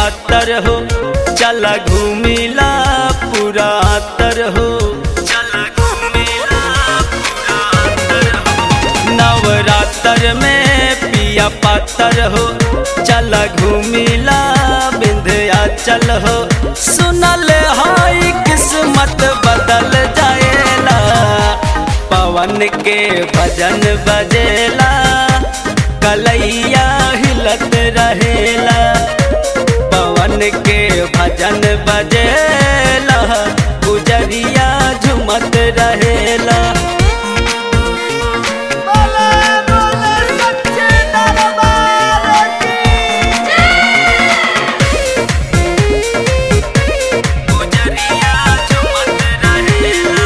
पातर हो चला घूमिला पूरा तर हो चला घूमिला पूरा तर हो नवरात्र में पिया पातर हो चला घूमिला बिंध्या चल हो सुनल हाई किस्मत बदल जाएला पवन के भजन बजेला कलैया हिलत रहेला पवन के भजन बजेला गुजरिया झुमत रहेला बोले बोले सच्चे दरबार की गुजरिया झुमत रहेला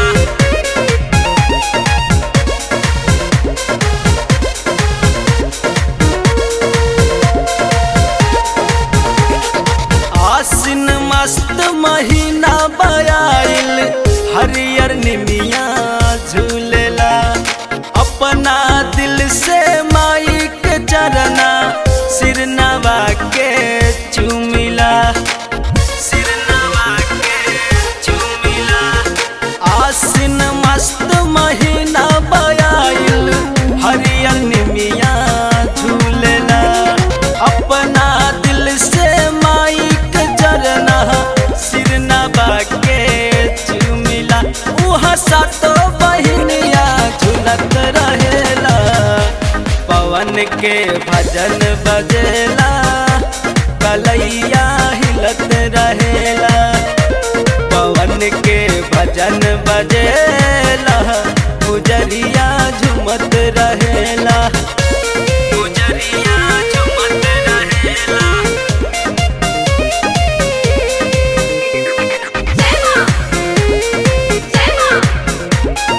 आसिन मस्त महीना बयाइल हरियर निमिया झूलेला अपना दिल से माई के चरना सिर नवा के चुमिला सिर नवा के चुमिला आसिन मस्त महीना बयाइल हरियर निमिया झूलेला अपना दिल से माई के जरना सिर नबा के चुमिला उहाँ सातो बहिनिया झुलत रहेला पवन के भजन बजेला कलैया हिलत रहेला पवन के भजन बजेला गुजरिया झुमत रहेला गुजरिया झुमत रहेला जय मां जय मां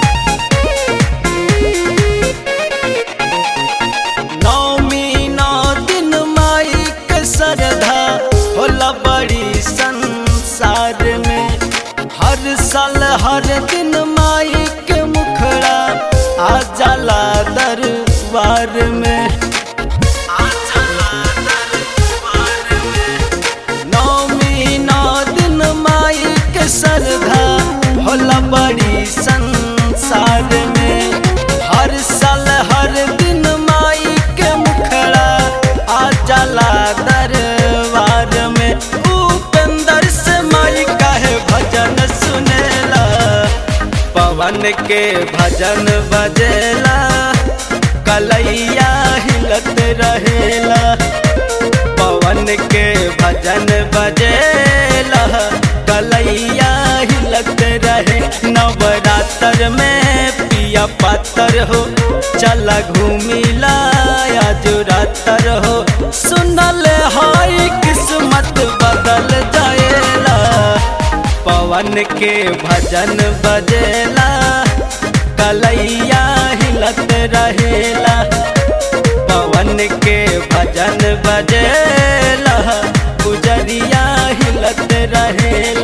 नौमी नौ दिन माई के सरधा होला बड़ी संसार में हर साल हर दिन माई के मुखड़ा आ जाला दरबार में आ जाला दरबार में नौमी नौ दिन माई के सरधा होला बड़ी संसार में हर साल हर दिन माई के मुखड़ा आ जाला दरबार में उपेंद्र से माई कहे भजन सुनेला पवन के भजन बजेला कलैया हिलत रहेला पवन के भजन बजेला कलैया हिलत रहे नवरात्र में पिया पातर हो चला घूमिला आज रातर हो सुनल हाई किस्मत बदल जाएला पवन के भजन बजेला कलैया हिलत रहेला पवन के भजन बजेला गुजरिया हिलत रहेला